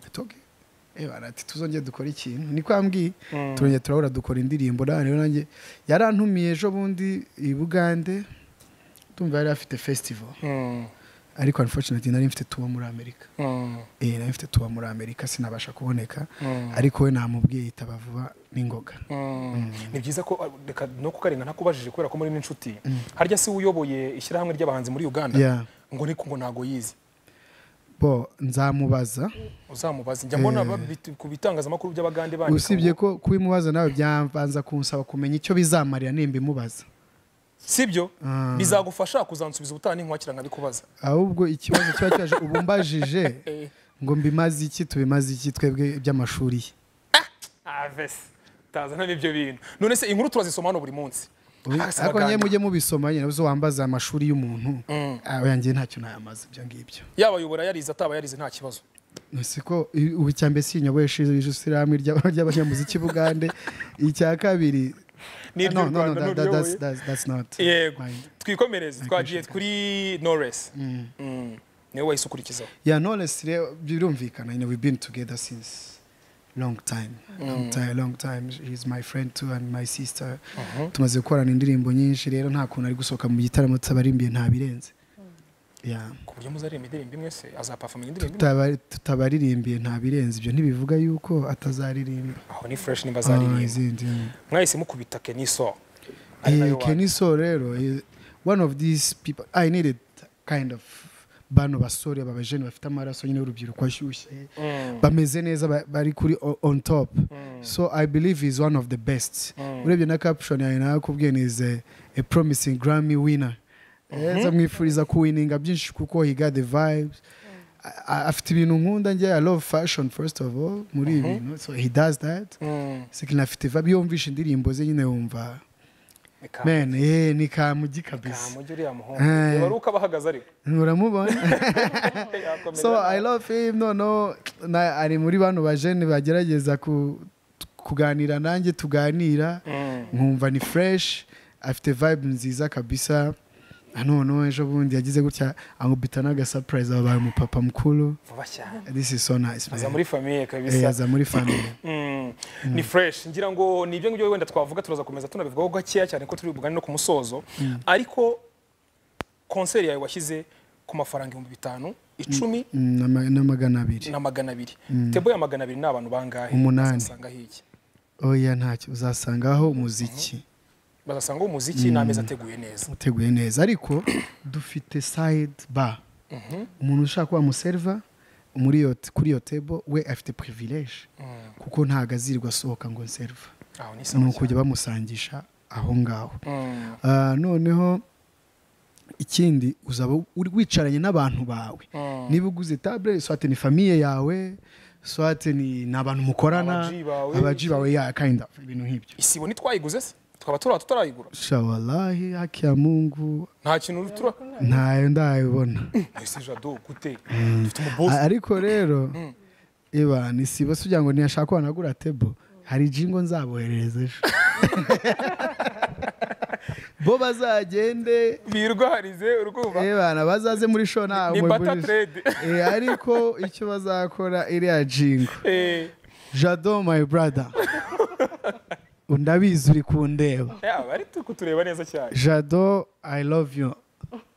atoke ati tuzongere dukore ikintu niko yambwiye turongera turahura dukora indirimbo nane rero nanjye yarantumiye ejo bundi i bugande tumva yari afite festival ariko unfortunately nari mfite tuba muri amerika eh nari mfite tuba muri amerika sinabasha kuboneka ariko we namubwiye yitaba vuba n'ingoga ni byiza ko ah, reka no kukarenga ntakubajije kubera ko muri n'inshuti harya si we uyoboye ishyirahamwe ry'abahanzi muri uganda Yeah. ngo niko ngo ntago yizi bo nzamubaza uzamubaza njya mbona babi- ku bitangazamakuru by'abagande bandika usibye ngo- ko kubimubaza nawe byabanza kunsaba kumenya icyo bizamarira nimba imubaza sibyo bizagufasha kuzansubiza ubutaha n'inkwakira nkabikubaza ahubwo ikibazo kiba cyaje ubu mbajije ngo mbimaze iki tubimaze iki twebwe iby'amashuri ye avese tazana n'ibyo bintu none se inkuru turazisoma hano buri munsi Hasi ariko nyine abagande. mujye mubisoma nyine uzi wambaza amashuri y'umuntu aba yanjye ntacyo nayamaze ibyo ngibyo yaba yobora yarize ataba yarize nta kibazo si ko i- ubu icya mbere sinyoboyeshe ishyirahamwe ry'aba- ry'abanyamuziki bugande icya kabiri Ni no iry'u no no Rwanda, that- ni iry'u that's- Rwanda. that's- that's not yego mine. twikomereze twagiye kuri noresi niwe wahise ukurikizaho Yeah, no, let's re- birumvikana. You know, we've been together since long time, long time, long time. She's my friend too and my sister. Tumaze gukorana indirimbo nyinshi rero nta kuntu ari gusohoka mu gitaramo tutabarimbiye nta birenze. Yeah. ku buryo muzaririmba indirimbo imwe se azapafaminga indirimbo imwe Tutaba- Tutabarimbiye nta birenze ibyo ntibivuga yuko atazaririmba. aho ni fresh nimba Ah, azaririmba izindi, yeah. mwahise mukubita keniso ari Eh, nayo wanyu. Keniso rero eh, one of these people I needed kind of bano basore babajene bafite amaraso nyine y'urubyiruko ashyushye bameze neza ba- bari kuri o- on top so I believe he's one of the best urebye na caption yawe nakubwiye ni is a, a promising Grammy winner Eh, zamwifuriza kuwininga byinshi kuko he got the vibes A- a- afite ibintu nkunda njye I love fashion first of all muri ibi bintu so he does that Mm, second afite vibe iyo wumvishe indirimbo ze nyine wumva reka- Man, eh, ni kamugi reka kabisa. mujye uriya muhungu Eh. reba uko aba ahagaze ariko Uramubona? Yakomeza. so I love him. No, no. Na, ari muri bano bajene bagerageza ku, kuganira nanjye tuganira. Nkumva ni fresh. Afite vibe nziza kabisa. None ejo bundi yagize gutya angubita n'aga surprise abaye umupapa mukuru. vuba cyane This is so nice. man. aza muri famiye kabisa Eh, aza muri family. Mm, ni fresh ngira ngo ni ibyo ngibyo wenda twavuga turazakomeza tunabivugaho gakeya cyane ko turi bugane no ku musozo ariko konseri yawe washyize ku mafaranga ibihumbi bitanu icumi Mm, n'ama- N'amagana abiri. na magana abiri tebo ya magana abiri ni abantu bangahe Umunani. bazasanga hiki Oya ntacyo uzasangaho umuziki. bazasangaho umuziki n'ameza ateguye neza uteguye neza ariko dufite side bar umuntu ushaka kuba umuserva muri iyo kuri iyo tebo we afite privilege kuko ntabwo azirirwa asohoka ngo nserva aho ni ni sawa cyane. ukujya bamusangisha aho ngaho Mm, Ah, noneho ikindi uzaba uri wicaranye n'abantu bawe niba uguze tabure swate ni famiye yawe swate ni ni abantu mukorana Abaji bawe. abaji bawe ya kind of ibintu nk'ibyo isibo ntitwayiguze se tukaba turaha tutarayigura shawalahi haki ya mungu nta kintu tura ntayo ndayibona ese jado gute dufite umubosi ariko rero ibana isibo si kugira ngo ntiyashaka ko wanagura tebo hari jingo nzaboherereza ejo bo bazagende birwarize urwumva ebana bazaze muri sho ntawe Ni barter trade. ariko icyo bazakora iriya jingo Eh, jado my brother ndabizi uri kundeba yaba ari tu- kutureba neza cyane jado i love you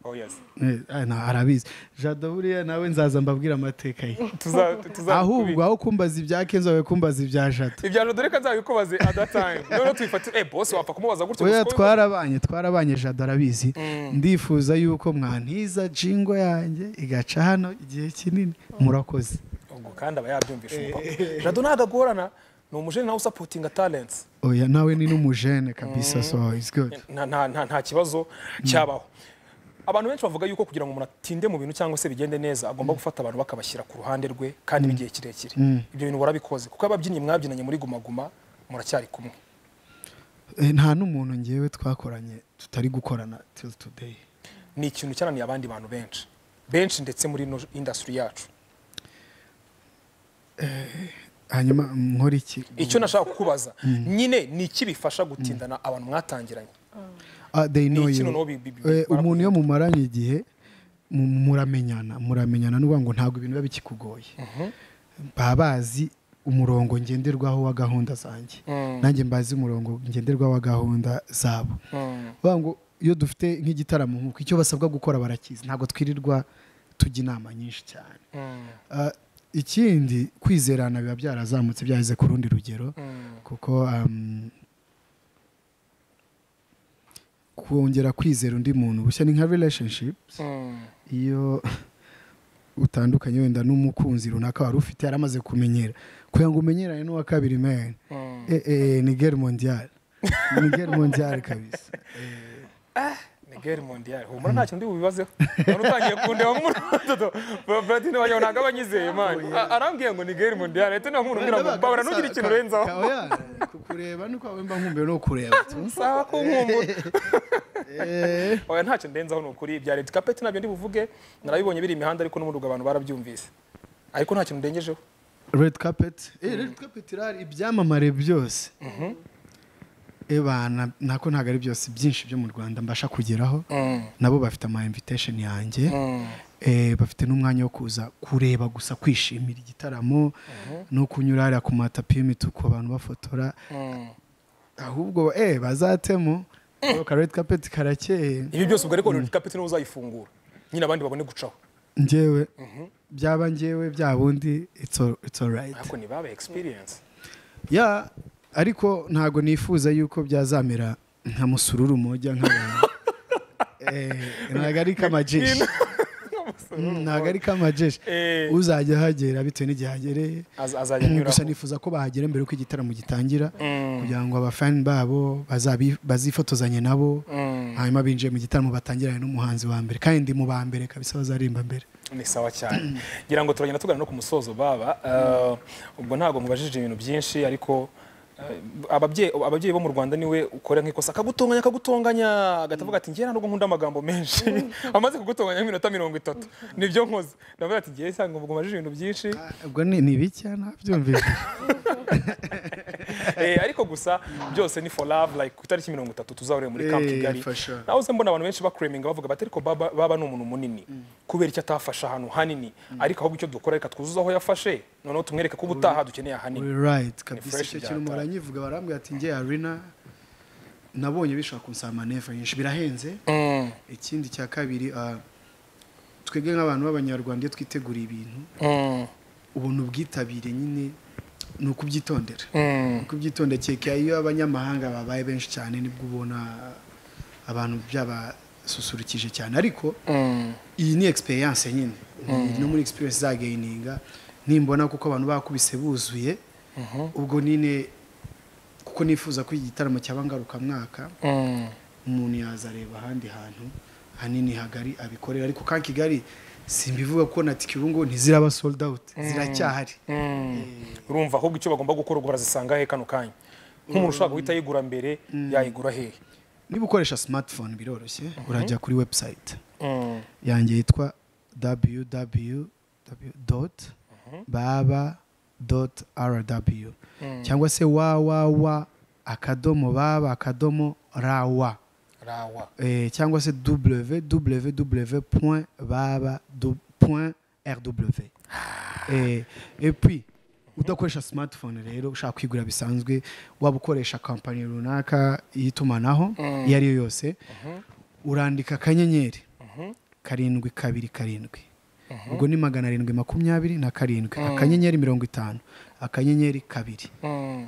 oh yes Eh, ah, na- arabizi jado buriya nawe nzaza mbabwira amateka ye tuza tuza ahubwo aho kumbaza ibya kenzo wawe kumbaza ibya jado ibyaro dore ko nzabikubaze at that time noneho twifatira eh boss wapfa kumubaza gutyo oya gusa ko- twarabanye twarabanye jado arabizi ndifuza yuko mwantiza jingo yanjye igaca hano igihe kinini murakoze ubwo kandi aba yabyumvisha umupapa jado ntabwo agorana ni umujene nawe usapotinga talents oya nawe ni n'umujene kabisa so it's good nta nta- nta- nta kibazo cyabaho abantu benshi bavuga yuko kugira ngo umuntu atinde mu bintu cyangwa se bigende neza agomba gufata abantu bakabashyira ku ruhande rwe kandi n'igihe kirekire ibyo bintu warabikoze kuko ababyinnyi mwabyinanye muri Guma Guma muracyari kumwe Eh, nta n'umuntu ngewe twakoranye tutari gukorana till today ni ikintu cyananiye abandi bantu benshi benshi ndetse muri ino industry yacu hanyuma nkora iki icyo nashaka kukubaza nyine ni iki bifasha gutindana abantu mwatangiranye Ah, they know Ni iki you. noneho bi- bi- bi- Eh, barakubwira? umuntu iyo mumaranye igihe mu- muramenyana muramenyana n'uvuga ngo ntabwo ibintu biba bikikugoye baba bazi umurongo ngenderwaho wa gahunda zanjye nanjye mbazi umurongo ngenderwaho wa gahunda zabo bavuga ngo iyo dufite nk'igitaramo nk'uko icyo basabwa gukora barakizi ntabwo twirirwa tujya inama nyinshi cyane Ah, ikindi kwizerana biba byarazamutse byageze ku rundi rugero kuko um, kongera kwizera undi muntu bushya ni nka relationships iyo utandukanye wenda n'umukunzi runaka wari ufite yaramaze kumenyera kugira ngo umenyerane n'uwa kabiri man eh, eh, ni guerre mondiale ni guerre mondiale kabisa Miguel Mondial humura nta kintu ubibazeho none utangiye kundeba nk'urudodo Bradine wanjye ntabwo aba anyizeye man A- arambwiye ngo ni Miguel Mondial ahita nta nkuru mbwira ngo babura ntugire ikintu urenzaho Oya, kukureba nuko wawe mba nkumbuye no kureba sawa ko nkumbura oya nta kintu ndenzaho ni ukuri ibya Red Carpet nabyo ndi buvuge narabibonye biri imihanda ariko n'umuduga abantu barabyumvise ariko nta kintu ndengejeho red carpet eh red carpet irahari ibyamamare byose eba na- nako ntabwo ari byose byinshi byo mu rwanda mbasha kugeraho nabo bafite ama invitation yanjye Eh, bafite n'umwanya wo kuza kureba gusa kwishimira igitaramo no kunyura hariya ku matapi y'imituku abantu bafotora ahubwo eh bazatemo ka red carpet karakeye ibi byose ubwo ariko Red Carpet niwe uzayifungura nyine abandi babone gucaho njyewe byaba njyewe bya bundi it's all, it's all right ariko ni babe experience ya ariko ntabwo nifuza yuko byazamera nka musururu mujya nk'abantu Eh, ntabwo ari kamajeshi Mm, ntabgo ari kamajeshi Eh. uzajya ahagera bitewe n'igihe ahagereye Az- azajya Mm, anyuraho. gusa nifuza ko bahagera mbere uko igitaramo gitangira kugira ngo abafani babo bazabi- bazifotozanye nabo hanyuma binjiye mu gitaramo batangirane n'umuhanzi wa mbere kandi mu ba mbere kabisa bazarimba mbere ni sawa cyane ngira ngo turagenda tugana no ku musozo baba Eh, ubwo ntabwo mubajije ibintu byinshi ariko eh, ababyeyi ababyeyi bo mu rwanda niwe ukora nk'ikosa akagutunganya akagutunganya agahita avuga ati njyewe ntabwo nkunda amagambo menshi amaze kugutunganya nk'iminota mirongo itatu nibyo nkoze ndavuga ati njyewe cyangwa ngo mubajije ibintu byinshi ubwo ni ni bike ntabyumvise Eh, ariko gusa byose ni for love like ku itariki mirongo itatu tuzahurira muri Camp Eh, Kigali for sure. naho uze mbona abantu benshi bakureminga bavuga bati ariko baba baba ni umuntu munini kubera icyo atafashe ahantu hanini ariko ahubwo icyo dukora reka twuzuze aho yafashe noneho tumwereka ko ubutaha dukeneye ahanini We're right kabisa fresh icyo bya kintu tatu. muranyivuga barambwira ati nge arena nabonye bishobora kunsaba maneva nyinshi birahenze Mm, ikindi cya kabiri ah, twebwe nk'abantu b'abanyarwanda iyo twiteguriye ibintu mm, ubona ubwitabire nyine ni ukubyitondera mm. ni ukubyitondera cyeka iyo abanyamahanga babaye benshi cyane nibwo ubona abantu byabasusurukije cyane ariko iyi ni experience nyine Ni- no muri experience zagayininga nimbona kuko abantu bakubise buzuye ubwo nyine kuko nifuza ko igitaramo cyaba ngarukamwaka umuntu yaza areba ahandi hantu hanini hagari abikorera ariko kandi kigali simbivuga ko na tiki ubu ngubu ntiziraba sold out ziracyahari urumva ahubwo icyo bagomba gukora ubwo barazisanga he kano kanya nk'umuntu ushaka guhita yigura mbere yayigura hehe niba ukoresha smartphone biroroshye urajya kuri website yanjye yitwa www dot baba dot rw cyangwa se www akadomo baba akadomo rawa rawa eh, cyangwa se www point baba du- point rw eh, et puis udakoresha smartphone rero ushaka kwigura bisanzwe waba ukoresha kampani runaka y'itumanaho iyo ari yo yose urandika akanyenyeri karindwi kabiri karindwi ubwo ni magana arindwi makumyabiri na karindwi akanyenyeri mirongo itanu akanyenyeri kabiri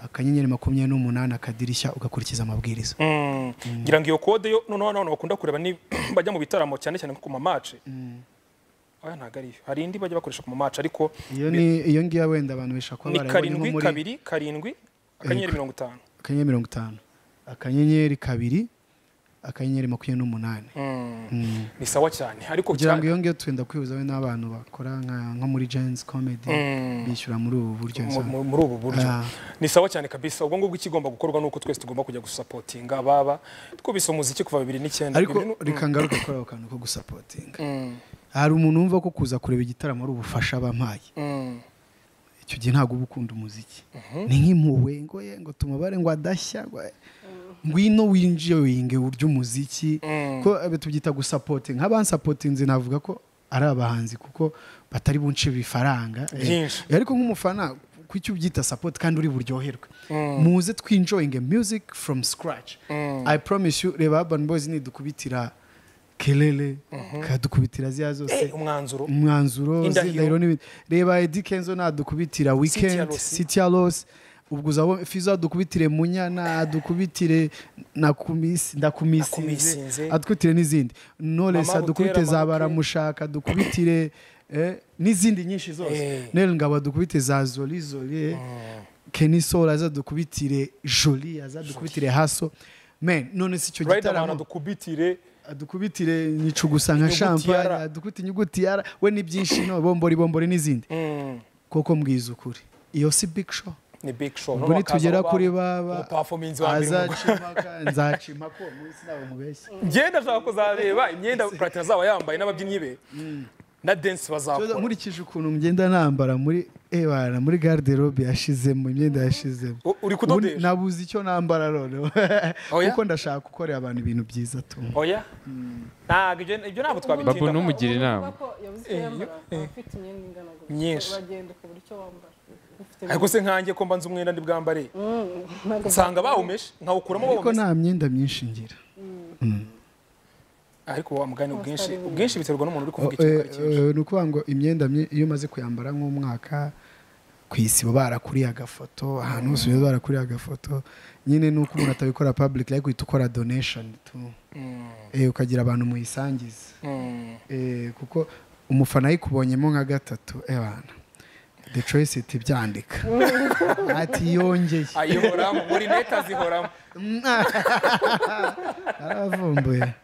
akanyenyeri makumyabiri n'umunani akadirishya ugakurikiza amabwiriza ngira ngo iyo kode yo noneho abantu bakunda kureba ni bajya mu bitaramo cyane cyane nko ku mamace oya ntabwo ariyo hari indi bajya bakoresha ku mamace ariko iyo ni iyo ngiyo wenda abantu bashobora kuba barayibonye ni nko karindwi muri kabiri karindwi akanyenyeri mirongo itanu akanyenyeri mirongo itanu akanyenyeri kabiri akanyenyeri makumyabiri n'umunani Mm. ni sawa cyane ariko kugira ngo cyane- iyo ngiyo twenda kwihuza we n'abantu bakora nka- nko muri jensi komedi bishyura muri ubu buryo mu- nsa- mu- muri ubu buryo Ah. ni sawa cyane kabisa ubwo ngubwo ikigomba gukorwa ni uko twese tugomba kujya gusapotinga baba twubise umuziki kuva bibiri n'icyenda ariko Bibiri nu- reka ngaruke kuri ako kantu ko gusapotinga Mm, hari umuntu wumva ko kuza kureba igitaramo ari ubufasha bampaye mm, icyo gihe ntabwo uba ukunda umuziki ni nk'impuhwe ngo ye ngo tumubare ngo adashya ngo ngwino winjiyoyinge urya umuziki Mm. ko abe tubyita gusapotinga nk'abansapotinze navuga ko ari abahanzi kuko batari bunce ibifaranga Eh, Byinshi. ariko nk'umufana ku icyo ubyita sapoti kandi uri buryoherwe muze twinjoyinge music from scratch i promise you reba urban boys nidukubitira kelele kadukubitira ziya zose eh, umwanzuro umwanzuro Indahiro. zindahiro n'ibindi reba edi kenzo nadukubitira weekend Rossi. city ya rose ubwo uzaba fizo adukubitire munyana adukubitire nakumisi ndakumisinze Nakumisinze. adukubitire n'izindi knowless Mama adukubite Butera, za Mama baramushaka adukubitire eh, n'izindi nyinshi zose Eh. nel ngabo adukubite za zoli zoli eh. kenny soul azadukubitire joli azadukubitire haso men none si icyo riderman gitaramo adukubitire adukubitire nyica gusa nka Inyuguti ya shampanye R. adukubite inyuguti ya R, we ni byinshi no bombori bombori n'izindi Mm, koko mbwiza ukuri iyo si big show ni big show ubwo nitugera kuri baba performance wa mbere mu- azacimaka nzacima ko munsi ntabwo mubeshya ngenda ashaka kuzareba imyenda platine azaba yambaye n'ababyinnyi be na dance Kibazo, bazakora nkurikije ukuntu mgenda nambara muri ebana muri garde robe yashizemo imyenda yashizemo U- uri kudodesha? Ubu nabuze icyo nambara noneho Oya? kuko ndashaka gukorera abantu ibintu byiza tu oya ntabwo ibyo- ibyo ntabwo babu twabitinda ntumugira inama yabuze icyo yambara aba afite imyenda ingana gusa Myinshi. uragenda ukabura icyo wambara ufite ariko se nkanjye ko mbanza umwenda ndi bwambare ntabwo nsanga bawumeshe nkawukuramo ariko bawumeshe nta myenda myinshi ngira ariko wa mugani ubwinshi ubwinshi biterwa n'umuntu uri kuvuga ikintu Eh, ari cyinshi eh, ni ukuvuga ngo imyenda mye- iyo umaze kuyambara nk'umwaka ku isi baba barakuriye agafoto ahantu hose baba barakuriye agafoto nyine ni uko umuntu atabikora public ariko uhita ukora donation tu Eh, ukagira abantu muyisangiza Mm. Eh, kuko umufana ayikubonyemo nka gatatu ebana the choice iti byandika ati yongeye ayihoramo muri neti azihoramo aravumbuye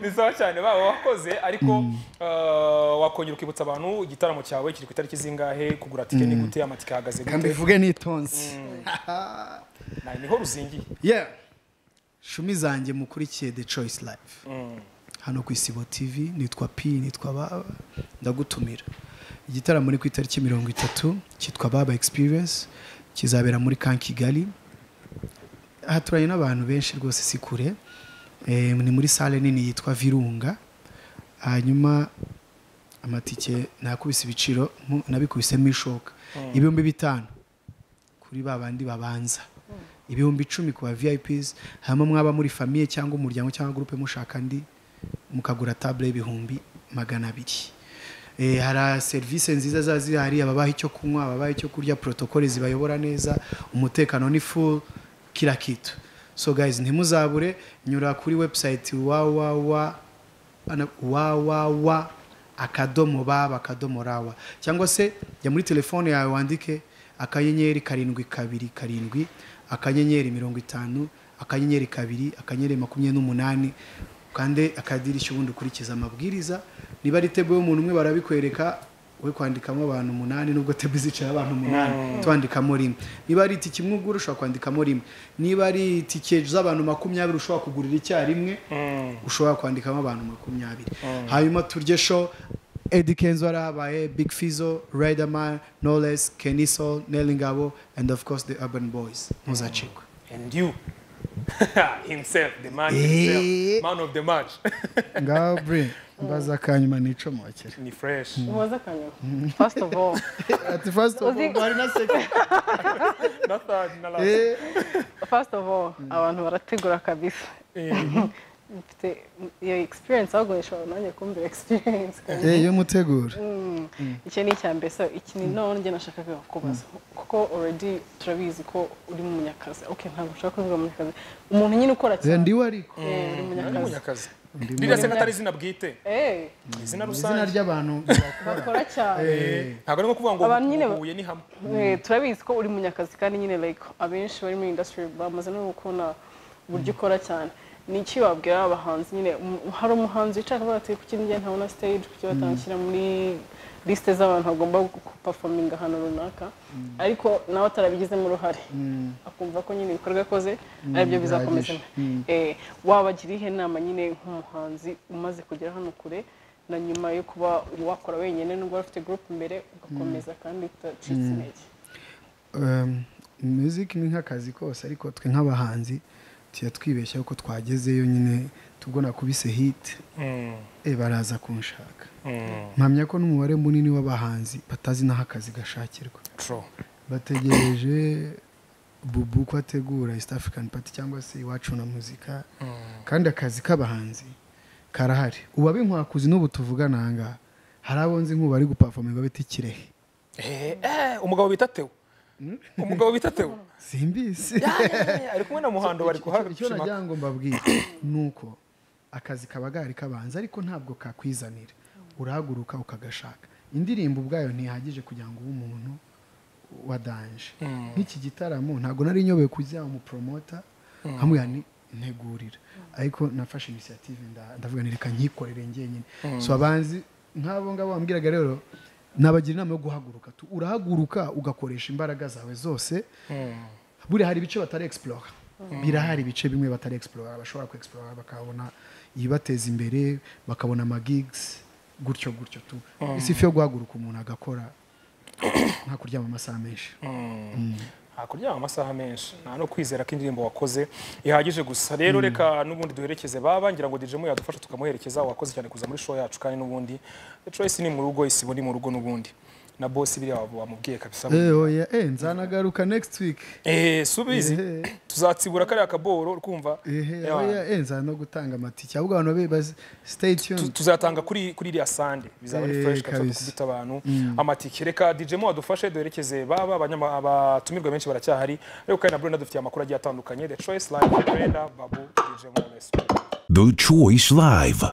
ni sawa cyane baba wakoze ariko eh, wakongera ukibutsa abantu igitaramo cyawe kiri ku itariki zingahe kugura tike ni gute amatike ahagaze kandi gute bivuge nitonze Na- niho ruzingiye yeah shumi zanjye mukurikiye the choice live hano ku isibo tv nitwa p nitwa baba ndagutumira igitaramo ni ku itariki mirongo itatu cyitwa baba experience kizabera muri kan kigali haturanye n'abantu benshi rwose si kure Eh, ni muri sale nini yitwa virunga hanyuma amatike nakubise ibiciro mu- nabikubisemo ishoka ibihumbi bitanu kuri ba bandi babanza ibihumbi icumi ku ba vips hanyuma mwaba muri famiye cyangwa umuryango cyangwa gurupe mushaka andi mukagura tabure y'ibihumbi magana abiri Eh, hari serivisi nziza ziba zihari ababaha icyo kunywa ababaha icyo kurya protokole zibayobora neza umutekano ni full kila kitu so guys ntimuzabure nyura kuri website www ana- www akadomo baba akadomo rawa cyangwa se jya muri telefone yawe wandike akanyenyeri karindwi kabiri karindwi akanyenyeri mirongo itanu akanyenyeri kabiri akanyenyeri makumyabiri n'umunani ukande akadirishya ubundi ukurikiza amabwiriza niba ari tebo y'umuntu umwe barabikwereka we kwandikamo abantu umunani nubwo tebo izicaye abantu umunani twandikamo rimwe niba ari itike imwe ugura ushobora kwandikamo rimwe niba ari itike z'abantu makumyabiri ushobora kugurira icyarimwe ushobora kwandikamo abantu makumyabiri hanyuma turye sho Eddie Kenzo Arabaye, Big Fizzo, Riderman, Knowless, Keniso, Nelingabo, and of course the Urban Boys. Muzacikwe. and you himself the man Eh. himself man of the match Ngaho bre mbaza akanyuma nico mwakira. ni fresh ubaze akanyuma first of all Ati first of all bari na second. na third na last Eh first of all abantu barategura kabisa mfite iyo experience ahubwo ishobora nanjye kumbwira experience eh yo mutegura. iki ni icya mbere so iki ni noneho njye nashakaga kubaza kuko already turabizi ko uri mu munyakazi okay ntabwo ushaka kuvuga munyakazi umuntu nyine ukora Eh cyane ndiwe ariko. Eh, uri munyakazi umunyakazi ririya se atari izina bwite Eh, izina Izina rusange ry'abantu bakora cyane ntabwo ari nko kuvuga ngo Abantu nyine ba- huye ni hamwe Eh, turabizi ko uri munyakazi kandi nyine like abenshi bari muri industry bamaze no gukunda uburyo ukora cyane ni iki wabwira abahanzi nyine um- hari umuhanzi wicara avuga ati kuki njye ntabona stage kuki batanshyira muri liste z'abantu bagomba gupafominga ahantu runaka ariko nawe atarabigizemo uruhare akumva ko nyine ibikorwa akoze aribyo bizakomeza Eh, wabagira ihe nama nyine nk'umuhanzi umaze kugera hano kure na nyuma yo kuba wakora wenyine nubwo wari ufite group imbere ugakomeza kandi utacitse intege Um, music ni nk'akazi kose ariko twe nk'abahanzi tuya twibeshya ko twagezeyo nyine tubwo nakubise hit eh baraza kunshaka. mpamya ko n'umubare munini w'abahanzi batazi n'aho akazi gashakirwa True. bategereje bubu ko ategura east african party cyangwa se iwacu na muzika kandi akazi k'abahanzi karahari ubu ab'inkwakuzi n'ubu tuvugana aha ngaha hari abo nzi nk'ubu bari gupafominga bita ikirehe Eh, eh, umugabo bita tewo umugabo bita tewo simbizi Ya, ya, ya, ya, ari kumwe na muhando bari icyo kuhashimaka nagira ngo mbabwire ni uko akazi kaba gahari kabanza ariko ntabwo kakwizanira urahaguruka ukagashaka indirimbo ubwayo ntihagije kugira ngo ube umuntu wa danje nk'iki gitaramo ntabwo nari nyobeye kujya umuporomota hamwe ntegurira ariko nafashe inisiyative ndavuga ni reka nyikorere njyenyine so abanzi nk'abo ngabo bambwiraga rero nabagira inama yo guhaguruka tu- urahaguruka ugakoresha imbaraga zawe zose buriya hari ibice batari explora birahari ibice bimwe batari explora bashobora ku explora bakabona ibibateza imbere bakabona amagigs gutyo gutyo tu si ifi yo guhaguruka umuntu agakora nka kuryama amasaha menshi hakuryama amasaha menshi nta no kwizera ko indirimbo wakoze ihagije gusa rero reka n'ubundi duherekeze baba ngira ngo dijemu yadufasha tukamuherekeza wakoze cyane kuza muri show yacu kandi n'ubundi Choice ni mu rugo isibo ni mu rugo n'ubundi na boss biriya waba wamubwiye kabisa Eh, oya eh nzanagaruka next week eh subizi Ehe. tuzatsibura kariya kaboro urkumva ehe Ya. oya eh nzano gutanga amatike ahubwo abantu babe baz- stay Tu- tuned tuzatanga kuri kuri iriya sande bizaba ari Eh, fresh kabisa kabisa. tukubita abantu amatike reka dijemu wadufashe duherekeze baba abanyama- abatumirwa benshi baracyahari ariko kandi na Brenda dufitiye amakuru agiye atandukanye the choice live Brenda babu dijemu Knowless. The Choice Live.